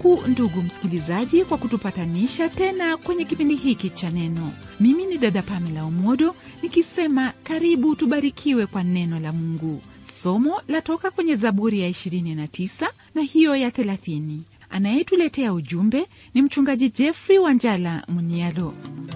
mungu ndugu msikilizaji kwa kutupatanisha tena kwenye kipindi hiki cha neno mimi ni dada pamela omodo nikisema karibu tubarikiwe kwa neno la mungu somo latoka kwenye zaburi ya 29 na hiyo ya 30 anayetuletea ujumbe ni mchungaji jeffrey wanjala munialo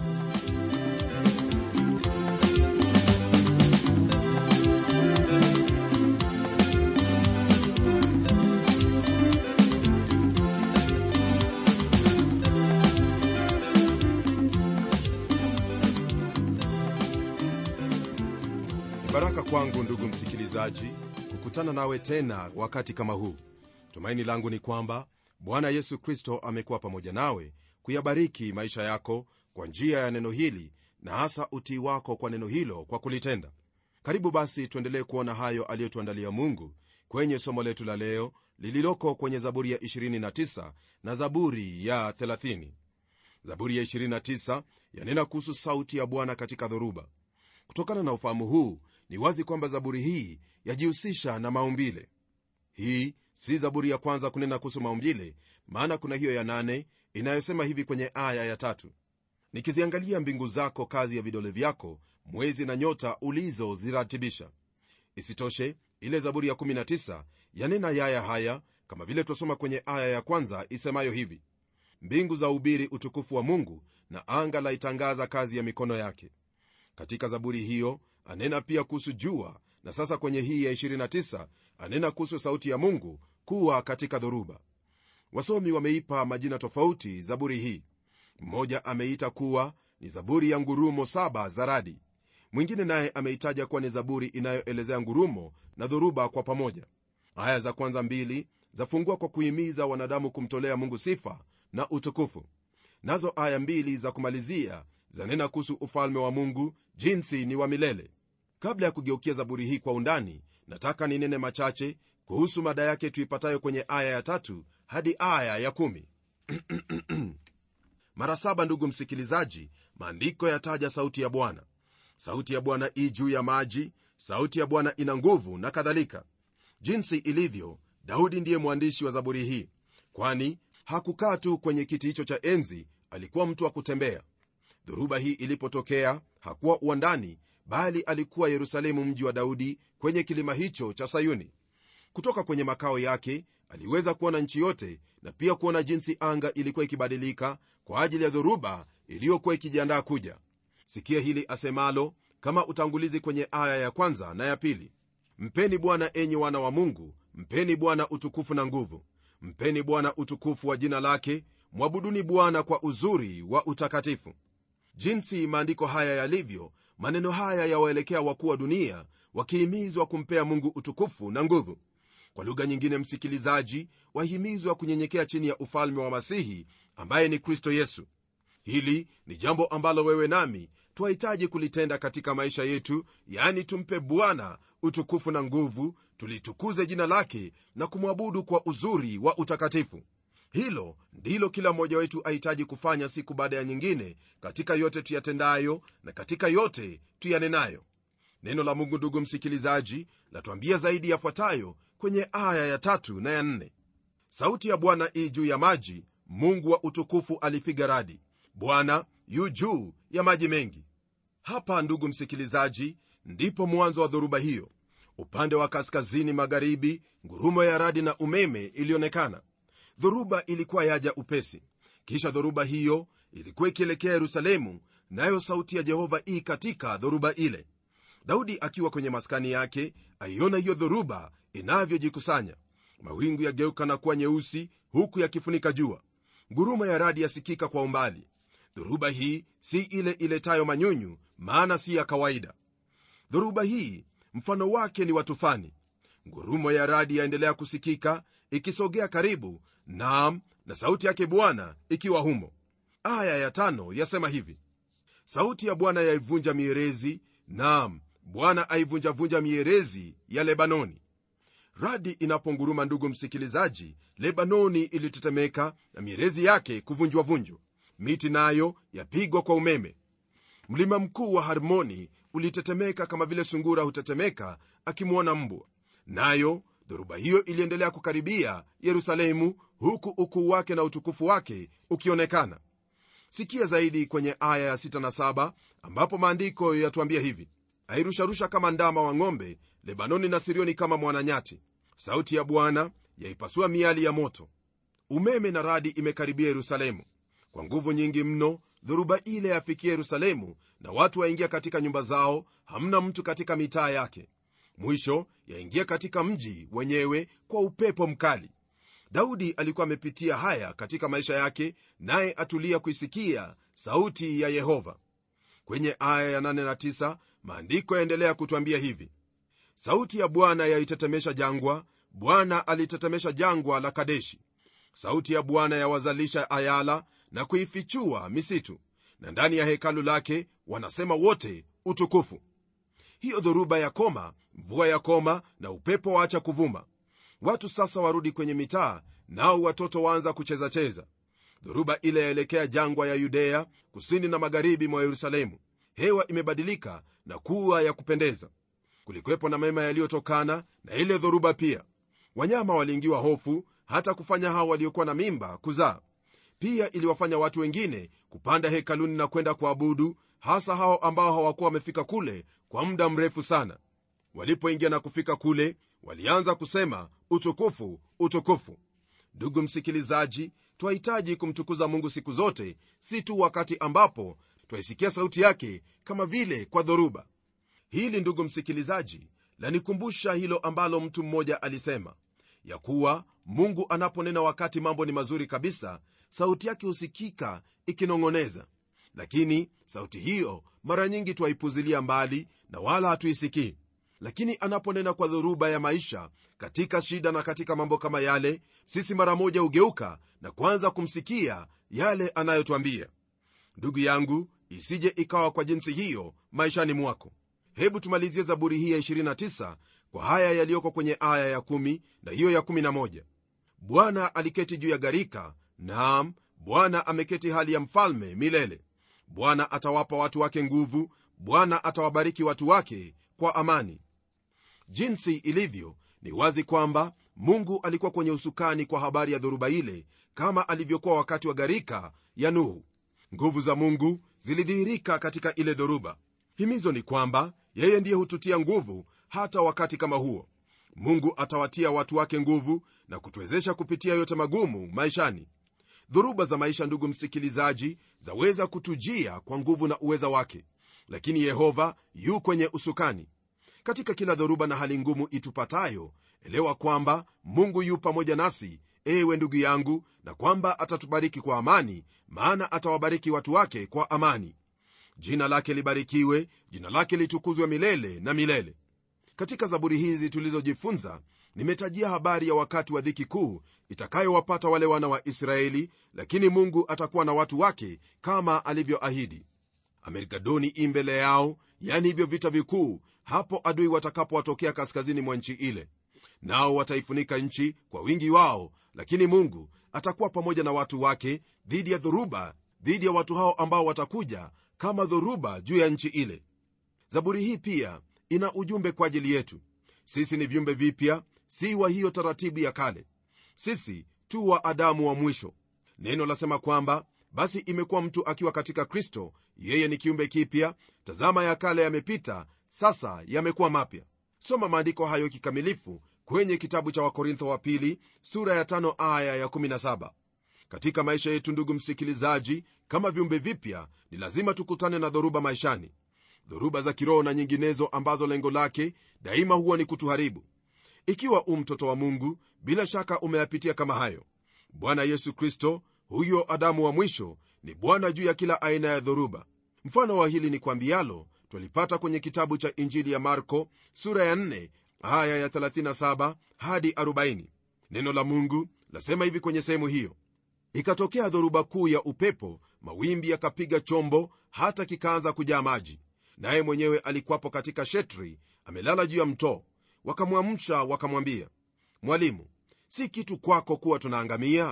baraka kwangu ndugu msikilizaji kukutana nawe tena wakati kama huu tumaini langu ni kwamba bwana yesu kristo amekuwa pamoja nawe kuyabariki maisha yako kwa njia ya neno hili na hasa utii wako kwa neno hilo kwa kulitenda karibu basi tuendelee kuona hayo aliyotuandalia mungu kwenye somo letu la leo lililoko kwenye zaburi ya 29 na zaburi ya 30 zaburi ya 29 yanena kuhusu sauti ya bwana katika dhoruba kutokana na ufahamu huu ni wazi kwamba zaburi hii yajihusisha na maumbile hii si zaburi ya kwanza kunena kuhusu maumbile maana kuna hiyo ya nane inayosema hivi kwenye aya ya tatu nikiziangalia mbingu zako kazi ya vidole vyako mwezi na nyota ulizoziratibisha isitoshe ile zaburi ya 19 yanena yaya haya kama vile twasoma kwenye aya ya kwanza isemayo hivi mbingu za ubiri utukufu wa mungu na anga la itangaza kazi ya mikono yake katika zaburi hiyo anena pia kuhusu jua na sasa kwenye hii ya 29 anena kuhusu sauti ya mungu kuwa katika dhoruba wasomi wameipa majina tofauti zaburi hii mmoja ameita kuwa ni zaburi ya ngurumo saba za radi mwingine naye ameitaja kuwa ni zaburi inayoelezea ngurumo na dhoruba kwa pamoja aya za kwanza mbili zafungua kwa kuhimiza wanadamu kumtolea mungu sifa na utukufu nazo aya mbili za kumalizia zanena kuhusu ufalme wa mungu jinsi ni wa milele kabla ya kugeukia zaburi hii kwa undani nataka ninene machache kuhusu mada yake tuipatayo kwenye aya ya tatu hadi aya ya kumi mara saba ndugu msikilizaji maandiko yataja sauti ya bwana sauti ya bwana i juu ya maji sauti ya bwana ina nguvu na kadhalika jinsi ilivyo daudi ndiye mwandishi wa zaburi hii kwani hakukaa tu kwenye kiti hicho cha enzi alikuwa mtu wa kutembea dhoruba hii ilipotokea hakuwa uwandani bali alikuwa yerusalemu mji wa daudi kwenye kilima hicho cha sayuni kutoka kwenye makao yake aliweza kuona nchi yote na pia kuona jinsi anga ilikuwa ikibadilika kwa ajili ya dhoruba iliyokuwa ikijiandaa kuja sikia hili asemalo kama utangulizi kwenye aya ya kwanza na ya pili mpeni bwana enyi wana wa mungu mpeni bwana utukufu na nguvu mpeni bwana utukufu wa jina lake mwabuduni bwana kwa uzuri wa utakatifu jinsi maandiko haya yalivyo maneno haya yawaelekea wakuu wa dunia wakihimizwa kumpea mungu utukufu na nguvu kwa lugha nyingine msikilizaji wahimizwa kunyenyekea chini ya ufalme wa masihi ambaye ni kristo yesu hili ni jambo ambalo wewe nami twahitaji kulitenda katika maisha yetu yaani tumpe bwana utukufu na nguvu tulitukuze jina lake na kumwabudu kwa uzuri wa utakatifu hilo ndilo kila mmoja wetu ahitaji kufanya siku baada ya nyingine katika yote tuyatendayo na katika yote tuyanenayo neno la mungu ndugu msikilizaji latuambia zaidi yafuatayo kwenye aya ya tatu na ya nne sauti ya bwana ii juu ya maji mungu wa utukufu alipiga radi bwana yu juu ya maji mengi hapa ndugu msikilizaji ndipo mwanzo wa dhoruba hiyo upande wa kaskazini magharibi ngurumo ya radi na umeme ilionekana dhoruba ilikuwa yaja upesi kisha dhoruba hiyo ilikuwa ikielekea yerusalemu nayo sauti ya jehova ii katika dhoruba ile daudi akiwa kwenye maskani yake aiona hiyo dhoruba inavyojikusanya mawingu yageuka na kuwa nyeusi huku yakifunika jua nguruma ya radi yasikika kwa umbali dhoruba hii si ile iletayo manyunyu maana si ya kawaida dhoruba hii mfano wake ni wa tufani ngurumo ya radi yaendelea kusikika ikisogea karibu naam na sauti yake bwana ikiwa humo aya ya tano yasema hivi sauti ya bwana yaivunja mierezi naam bwana aivunjavunja mierezi ya lebanoni radi inaponguruma ndugu msikilizaji lebanoni ilitetemeka na mierezi yake kuvunjwavunjwa miti nayo yapigwa kwa umeme mlima mkuu wa harmoni ulitetemeka kama vile sungura hutetemeka akimwona mbwa nayo dhoruba hiyo iliendelea kukaribia yerusalemu huku ukuu wake na utukufu wake ukionekana sikia zaidi kwenye aya ya 6 na 7 ambapo maandiko yatuambia hivi airusharusha kama ndama wa ng'ombe lebanoni na sirioni kama mwananyati sauti ya bwana yaipasua miali ya moto umeme na radi imekaribia yerusalemu kwa nguvu nyingi mno dhoruba ile yafikia yerusalemu na watu waingia katika nyumba zao hamna mtu katika mitaa yake mwisho yaingia katika mji wenyewe kwa upepo mkali daudi alikuwa amepitia haya katika maisha yake naye atulia kuisikia sauti ya yehova kwenye aya ya 8 na 9 maandiko yaendelea kutwambia hivi sauti ya bwana yaitetemesha jangwa bwana alitetemesha jangwa la kadeshi sauti ya bwana yawazalisha ayala na kuifichua misitu na ndani ya hekalu lake wanasema wote utukufu hiyo dhoruba ya koma mvua ya koma na upepo waacha kuvuma watu sasa warudi kwenye mitaa nao watoto waanza kuchezacheza dhoruba ile yaelekea jangwa ya yudea kusini na magharibi mwa yerusalemu hewa imebadilika na kuwa ya kupendeza kulikuwepo na mema yaliyotokana na ile dhoruba pia wanyama waliingiwa hofu hata kufanya hao waliokuwa na mimba kuzaa pia iliwafanya watu wengine kupanda hekaluni na kwenda kuabudu hasa hao ambao hawakuwa wamefika kule kwa muda mrefu sana walipoingia na kufika kule walianza kusema utukufu utukufu ndugu msikilizaji twahitaji kumtukuza mungu siku zote si tu wakati ambapo twaisikia sauti yake kama vile kwa dhoruba hili ndugu msikilizaji lanikumbusha hilo ambalo mtu mmoja alisema ya kuwa mungu anaponena wakati mambo ni mazuri kabisa sauti yake husikika ikinong'oneza lakini sauti hiyo mara nyingi twaipuzilia mbali na wala hatuisikii lakini anaponena kwa dhoruba ya maisha katika shida na katika mambo kama yale sisi mara moja hugeuka na kuanza kumsikia yale anayotwambia ndugu yangu isije ikawa kwa jinsi hiyo maishani mwako hebu tumalizie zaburi hii ya 29 kwa haya yaliyoko kwenye aya ya 1 na hiyo ya 11 bwana aliketi juu ya gharika naam bwana ameketi hali ya mfalme milele bwana atawapa watu wake nguvu bwana atawabariki watu wake kwa amani jinsi ilivyo ni wazi kwamba mungu alikuwa kwenye usukani kwa habari ya dhoruba ile kama alivyokuwa wakati wa gharika ya nuhu nguvu za mungu zilidhihirika katika ile dhoruba himizo ni kwamba yeye ndiye hututia nguvu hata wakati kama huo mungu atawatia watu wake nguvu na kutuwezesha kupitia yote magumu maishani dhoruba za maisha ndugu msikilizaji zaweza kutujia kwa nguvu na uweza wake lakini yehova yu kwenye usukani katika kila dhoruba na hali ngumu itupatayo elewa kwamba mungu yu pamoja nasi ewe ndugu yangu na kwamba atatubariki kwa amani maana atawabariki watu wake kwa amani jina lake libarikiwe jina lake litukuzwe milele na milele katika zaburi hizi tulizojifunza nimetajia habari ya wakati wa dhiki kuu itakayowapata wale wana wa israeli lakini mungu atakuwa na watu wake kama alivyoahidi amerikadoni i mbele yao yani hivyo vita vikuu hapo adui watakapowatokea kaskazini mwa nchi ile nao wataifunika nchi kwa wingi wao lakini mungu atakuwa pamoja na watu wake dhidi ya dhoruba dhidi ya watu hao ambao watakuja kama dhoruba juu ya nchi ile zaburi hii pia ina ujumbe kwa ajili yetu sisi ni viumbe vipya si wa hiyo taratibu ya kale sisi tu wa adamu wa mwisho neno lasema kwamba basi imekuwa mtu akiwa katika kristo yeye ni kiumbe kipya tazama ya kale yamepita sasa yamekuwa mapya soma maandiko hayo kikamilifu kwenye kitabu cha wakorintho wa pili sura ya tano aya ya 17 katika maisha yetu ndugu msikilizaji kama viumbe vipya ni lazima tukutane na dhoruba maishani dhoruba za kiroho na nyinginezo ambazo lengo lake daima huwa ni kutuharibu ikiwa u mtoto wa mungu bila shaka umeyapitia kama hayo bwana yesu kristo huyo adamu wa mwisho ni bwana juu ya kila aina ya dhoruba mfano wa hili ni kwambialo twalipata kwenye kitabu cha injili ya marko sura ya 4 aya ya 37 hadi 40 neno la mungu lasema hivi kwenye sehemu hiyo ikatokea dhoruba kuu ya upepo mawimbi yakapiga chombo hata kikaanza kujaa maji naye mwenyewe alikuwapo katika shetri amelala juu ya mtoo wakamwamsha wakamwambia mwalimu si kitu kwako kuwa tunaangamia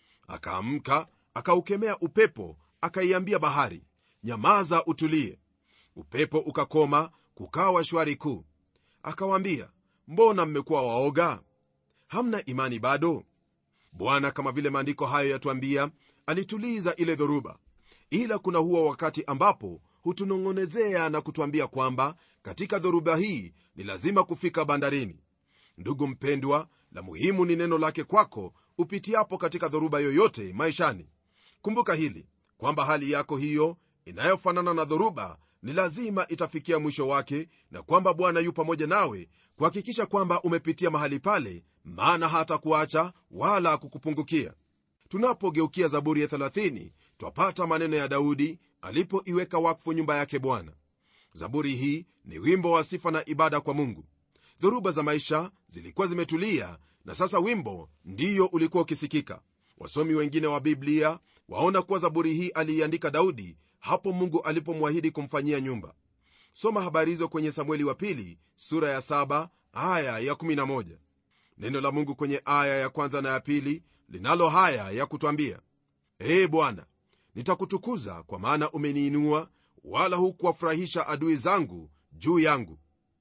akaamka akaukemea upepo akaiambia bahari nyamaza utulie upepo ukakoma kukawa shwari kuu akawaambia mbona mmekuwa waoga hamna imani bado bwana kama vile maandiko hayo yatuambia alituliza ile dhoruba ila kuna huo wakati ambapo hutunong'onezea na kutuambia kwamba katika dhoruba hii ni lazima kufika bandarini ndugu mpendwa la muhimu ni neno lake kwako upitiapo katika dhoruba yoyote maishani kumbuka hili kwamba hali yako hiyo inayofanana na dhoruba ni lazima itafikia mwisho wake na kwamba bwana yu pamoja nawe kuhakikisha kwamba umepitia mahali pale maana hata kuacha wala kukupungukia tunapogeukia zaburi ya 30 twapata maneno ya daudi alipoiweka wakfu nyumba yake bwana zaburi hii ni wimbo wa sifa na ibada kwa mungu dhoruba za maisha zilikuwa zimetulia na sasa wimbo ndiyo ulikuwa ukisikika wasomi wengine wa biblia waona kuwa zaburi hii aliiandika daudi hapo mungu alipomwahidi kumfanyia nyumba soma habari hizo kwenye samueli wa pili sura ya 7 aya ya 11 neno la mungu kwenye aya ya kwanza na ya pili linalo haya ya kutwambia ee bwana nitakutukuza kwa maana umeniinua wala hukuwafurahisha adui zangu juu yangu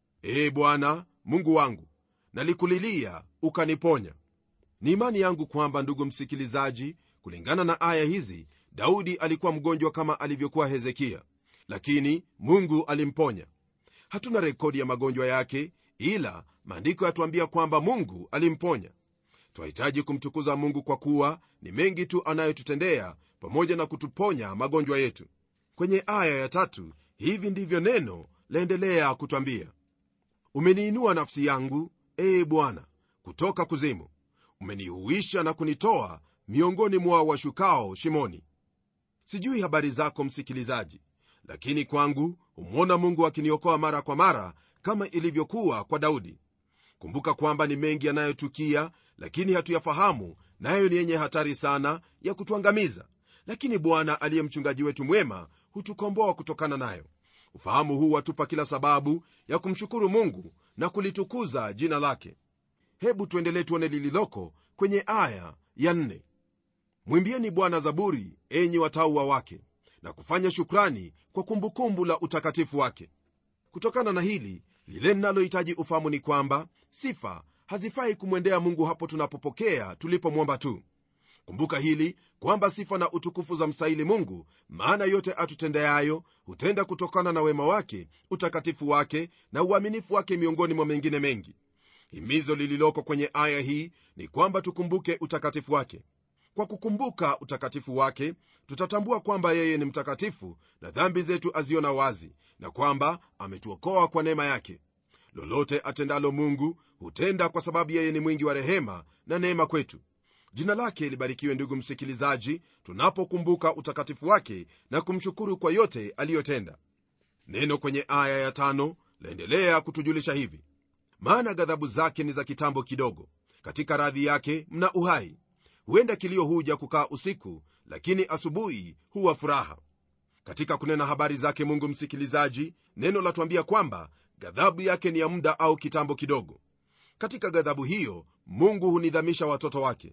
ee bwana mungu wangu nalikulilia ukaniponya ni imani yangu kwamba ndugu msikilizaji kulingana na aya hizi daudi alikuwa mgonjwa kama alivyokuwa hezekia lakini mungu alimponya hatuna rekodi ya magonjwa yake ila maandiko yatuambia kwamba mungu alimponya twahitaji kumtukuza mungu kwa kuwa ni mengi tu anayotutendea pamoja na kutuponya magonjwa yetu kwenye aya ya tatu hivi ndivyo neno laendelea kutwambia umeniinua nafsi yangu ee bwana kutoka kuzimu umenihuisha na kunitoa miongoni mwa washukao shimoni sijui habari zako msikilizaji lakini kwangu humwona mungu akiniokoa mara kwa mara kama ilivyokuwa kwa daudi kumbuka kwamba ni mengi yanayotukia lakini hatuyafahamu nayo ni yenye hatari sana ya kutuangamiza lakini bwana aliye mchungaji wetu mwema hutukomboa kutokana nayo ufahamu huu watupa kila sababu ya kumshukuru mungu na kulitukuza jina lake hebu tuendelee tuone lililoko kwenye aya ya nne mwimbieni bwana zaburi enyi watauwa wake na kufanya shukrani kwa kumbukumbu la utakatifu wake kutokana na hili lile linalohitaji ufahamu ni kwamba sifa hazifai kumwendea mungu hapo tunapopokea tulipomwomba tu kumbuka hili kwamba sifa na utukufu za mstahili mungu maana yote atutendeayo hutenda kutokana na wema wake utakatifu wake na uaminifu wake miongoni mwa mengine mengi himizo lililoko kwenye aya hii ni kwamba tukumbuke utakatifu wake kwa kukumbuka utakatifu wake tutatambua kwamba yeye ni mtakatifu na dhambi zetu aziona wazi na kwamba ametuokoa kwa neema yake lolote atendalo mungu hutenda kwa sababu yeye ni mwingi wa rehema na neema kwetu jina lake libarikiwe ndugu msikilizaji tunapokumbuka utakatifu wake na kumshukuru kwa yote aliyotenda neno kwenye aya ya tano laendelea kutujulisha hivi maana ghadhabu zake ni za kitambo kidogo katika radhi yake mna uhai huenda kilio huja kukaa usiku lakini asubuhi huwa furaha katika kunena habari zake mungu msikilizaji neno latuambia kwamba ghadhabu yake ni ya muda au kitambo kidogo katika ghadhabu hiyo mungu hunidhamisha watoto wake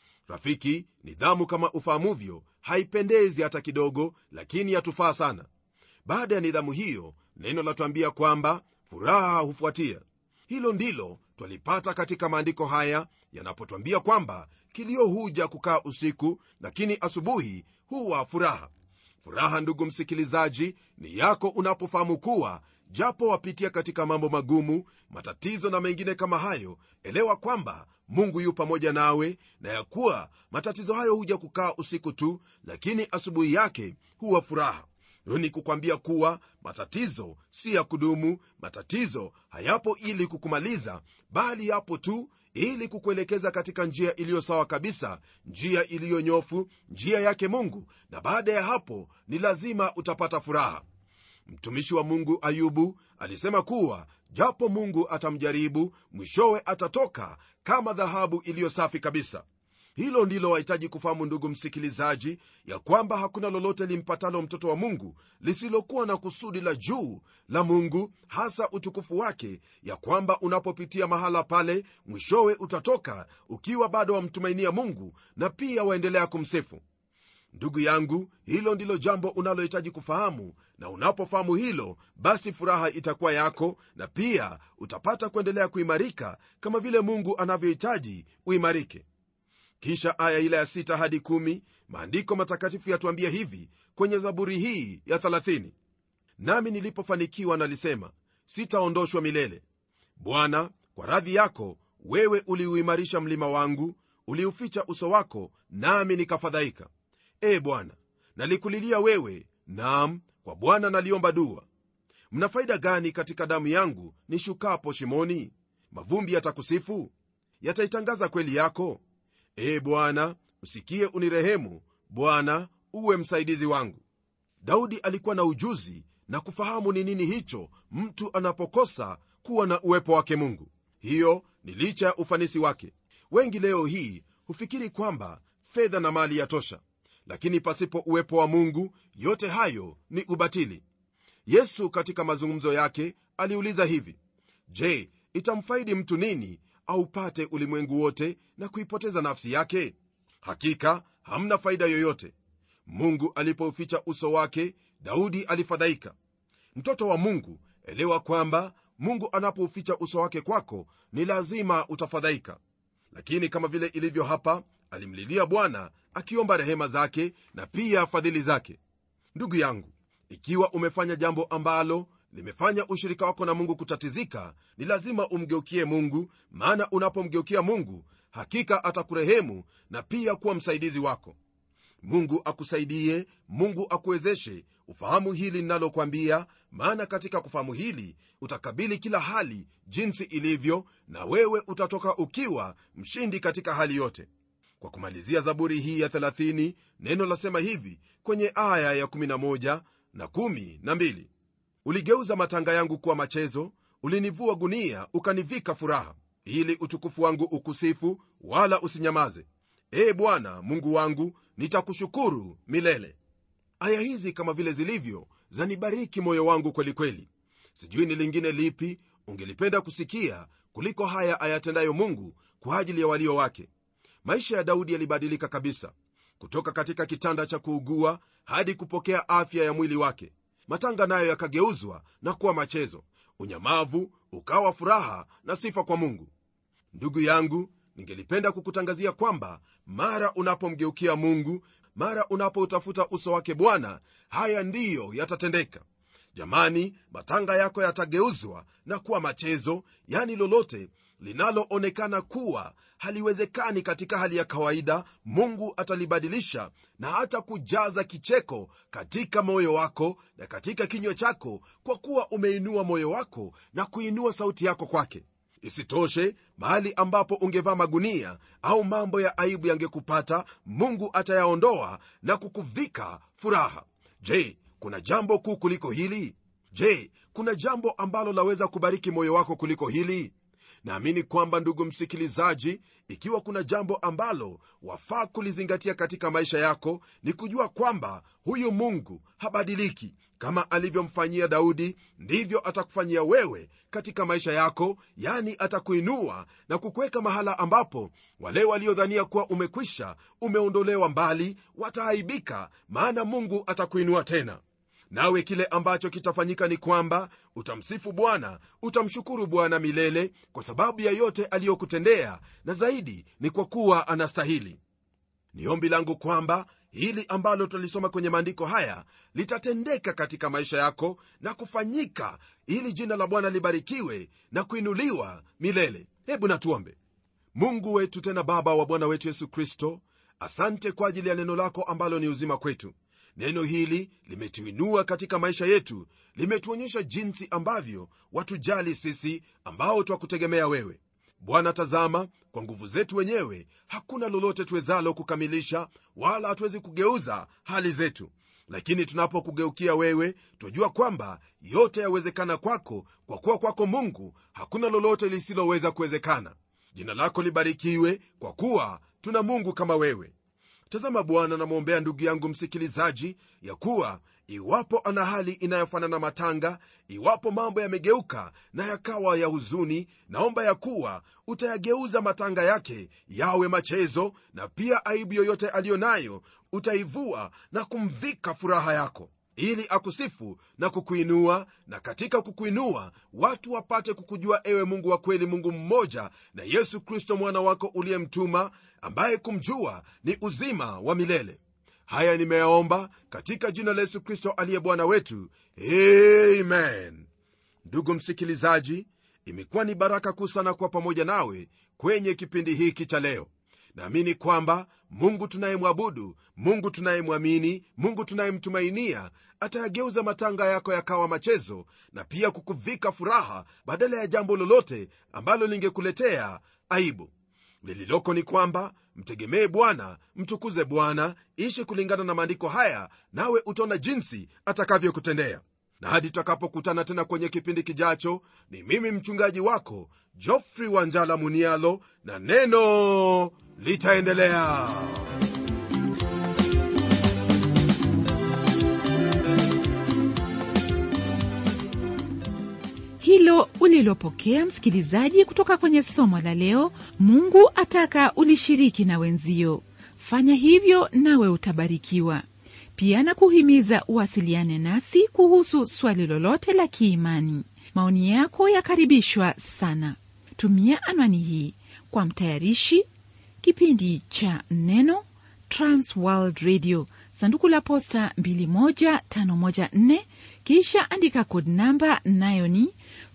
rafiki nidhamu kama ufahamuvyo haipendezi hata kidogo lakini yatufaa sana baada ya nidhamu hiyo neno latuambia kwamba furaha hufuatia hilo ndilo twalipata katika maandiko haya yanapotwambia kwamba kilio huja kukaa usiku lakini asubuhi huwa furaha furaha ndugu msikilizaji ni yako unapofahamu kuwa japo wapitia katika mambo magumu matatizo na mengine kama hayo elewa kwamba mungu yu pamoja nawe na ya kuwa matatizo hayo huja kukaa usiku tu lakini asubuhi yake huwa furaha ni kukwambia kuwa matatizo si ya kudumu matatizo hayapo ili kukumaliza bali yapo tu ili kukuelekeza katika njia iliyo sawa kabisa njia iliyonyofu njia yake mungu na baada ya hapo ni lazima utapata furaha mtumishi wa mungu ayubu alisema kuwa japo mungu atamjaribu mwishowe atatoka kama dhahabu iliyo safi kabisa hilo ndilo wahitaji kufahamu ndugu msikilizaji ya kwamba hakuna lolote limpatalo mtoto wa mungu lisilokuwa na kusudi la juu la mungu hasa utukufu wake ya kwamba unapopitia mahala pale mwishowe utatoka ukiwa bado wamtumainia mungu na pia waendelea kumsifu ndugu yangu hilo ndilo jambo unalohitaji kufahamu na unapofahamu hilo basi furaha itakuwa yako na pia utapata kuendelea kuimarika kama vile mungu anavyohitaji uimarike kisha aya ile ya 6 hadi 1 maandiko matakatifu yatuambia hivi kwenye zaburi hii ya 30 nami nilipofanikiwa nalisema sitaondoshwa milele bwana kwa radhi yako wewe uliuimarisha mlima wangu uliuficha uso wako nami nikafadhaika e bwana nalikulilia wewe naam kwa bwana naliomba dua mna faida gani katika damu yangu nishukapo shimoni mavumbi yatakusifu yataitangaza kweli yako e bwana usikie unirehemu bwana uwe msaidizi wangu daudi alikuwa na ujuzi na kufahamu ni nini hicho mtu anapokosa kuwa na uwepo wake mungu hiyo ni licha ya ufanisi wake wengi leo hii hufikiri kwamba fedha na mali yatosha lakini pasipo uwepo wa mungu yote hayo ni ubatili yesu katika mazungumzo yake aliuliza hivi je itamfaidi mtu nini aupate ulimwengu wote na kuipoteza nafsi yake hakika hamna faida yoyote mungu alipouficha uso wake daudi alifadhaika mtoto wa mungu elewa kwamba mungu anapouficha uso wake kwako ni lazima utafadhaika lakini kama vile ilivyo hapa alimlilia bwana akiomba rehema zake na pia fadhili zake ndugu yangu ikiwa umefanya jambo ambalo limefanya ushirika wako na mungu kutatizika ni lazima umgeukie mungu maana unapomgeukia mungu hakika atakurehemu na pia kuwa msaidizi wako mungu akusaidie mungu akuwezeshe ufahamu hili linalokwambia maana katika kufahamu hili utakabili kila hali jinsi ilivyo na wewe utatoka ukiwa mshindi katika hali yote kwa kumalizia zaburi hii ya 30 neno lasema hivi kwenye aya ya 11 na 12 uligeuza matanga yangu kuwa machezo ulinivua gunia ukanivika furaha ili utukufu wangu ukusifu wala usinyamaze ee bwana mungu wangu nitakushukuru milele aya hizi kama vile zilivyo zanibariki moyo wangu kwelikweli kweli. sijui ni lingine lipi ungelipenda kusikia kuliko haya ayatendayo mungu kwa ajili ya walio wake maisha ya daudi yalibadilika kabisa kutoka katika kitanda cha kuugua hadi kupokea afya ya mwili wake matanga nayo yakageuzwa na kuwa machezo unyamavu ukawa furaha na sifa kwa mungu ndugu yangu ningelipenda kukutangazia kwamba mara unapomgeukia mungu mara unapoutafuta uso wake bwana haya ndiyo yatatendeka jamani matanga yako yatageuzwa na kuwa machezo yani lolote linaloonekana kuwa haliwezekani katika hali ya kawaida mungu atalibadilisha na hata kujaza kicheko katika moyo wako na katika kinywa chako kwa kuwa umeinua moyo wako na kuinua sauti yako kwake isitoshe mahali ambapo ungevaa magunia au mambo ya aibu yangekupata mungu atayaondoa na kukuvika furaha je kuna jambo kuu kuliko hili je kuna jambo ambalo laweza kubariki moyo wako kuliko hili naamini kwamba ndugu msikilizaji ikiwa kuna jambo ambalo wafaa kulizingatia katika maisha yako ni kujua kwamba huyu mungu habadiliki kama alivyomfanyia daudi ndivyo atakufanyia wewe katika maisha yako yani atakuinua na kukuweka mahala ambapo wale waliodhania kuwa umekwisha umeondolewa mbali wataaibika maana mungu atakuinua tena nawe kile ambacho kitafanyika ni kwamba utamsifu bwana utamshukuru bwana milele kwa sababu ya yote aliyokutendea na zaidi ni kwa kuwa anastahili ni ombi langu kwamba hili ambalo tulisoma kwenye maandiko haya litatendeka katika maisha yako na kufanyika ili jina la bwana libarikiwe na kuinuliwa milele hebu natuombe mungu wetu tena baba wa bwana wetu yesu kristo asante kwa ajili ya neno lako ambalo ni uzima kwetu neno hili limetuinua katika maisha yetu limetuonyesha jinsi ambavyo watujali sisi ambao twakutegemea wewe bwana tazama kwa nguvu zetu wenyewe hakuna lolote tuwezalo kukamilisha wala hatuwezi kugeuza hali zetu lakini tunapokugeukia wewe twajua kwamba yote yawezekana kwako kwa kuwa kwako mungu hakuna lolote lisiloweza kuwezekana jina lako libarikiwe kwa kuwa tuna mungu kama wewe tazama bwana namwombea ndugu yangu msikilizaji ya kuwa iwapo ana hali inayofanana matanga iwapo mambo yamegeuka na yakawa ya huzuni naomba ya kuwa utayageuza matanga yake yawe machezo na pia aibu yoyote aliyo nayo utaivua na kumvika furaha yako ili akusifu na kukuinua na katika kukuinua watu wapate kukujua ewe mungu wa kweli mungu mmoja na yesu kristo mwana wako uliyemtuma ambaye kumjua ni uzima wa milele haya nimeyaomba katika jina la yesu kristo aliye bwana wetu amen ndugu msikilizaji imekuwa ni baraka kuu sana kuwa pamoja nawe kwenye kipindi hiki cha leo naamini kwamba mungu tunayemwabudu mungu tunayemwamini mungu tunayemtumainia atayageuza matanga yako yakawa machezo na pia kukuvika furaha badala ya jambo lolote ambalo lingekuletea aibu lililoko ni kwamba mtegemee bwana mtukuze bwana ishi kulingana na maandiko haya nawe utaona jinsi atakavyokutendea na hadi tutakapokutana tena kwenye kipindi kijacho ni mimi mchungaji wako jofrey wanjala munialo na neno litaendelea hilo ulilopokea msikilizaji kutoka kwenye somo la leo mungu ataka ulishiriki na wenzio fanya hivyo nawe utabarikiwa pia na kuhimiza uwasiliane nasi kuhusu swali lolote la kiimani maoni yako yakaribishwa sana tumia anwani hii kwa mtayarishi kipindi cha neno transworld radio sanduku la posta 21514 kisha andika kod namba nayo ni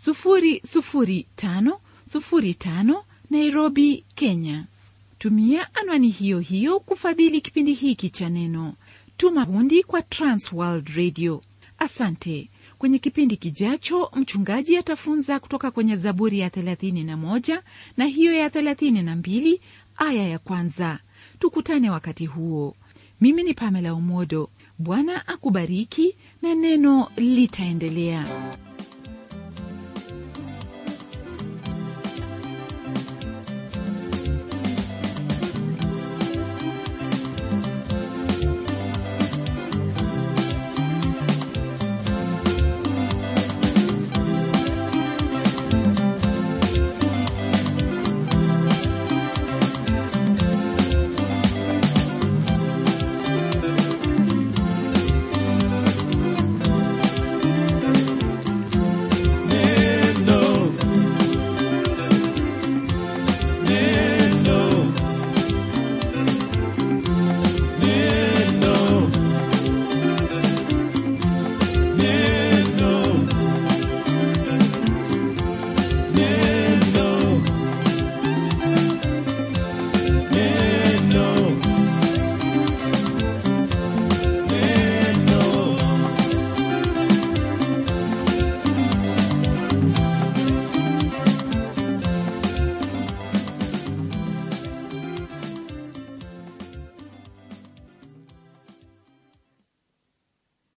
00505 nairobi kenya tumia anwani hiyo hiyo kufadhili kipindi hiki cha neno tuma hundi kwa transworld radio asante kwenye kipindi kijacho mchungaji atafunza kutoka kwenye zaburi ya 31 na hiyo ya 32 aya ya kwanza tukutane wakati huo mimi ni pamela umodo bwana akubariki na neno litaendelea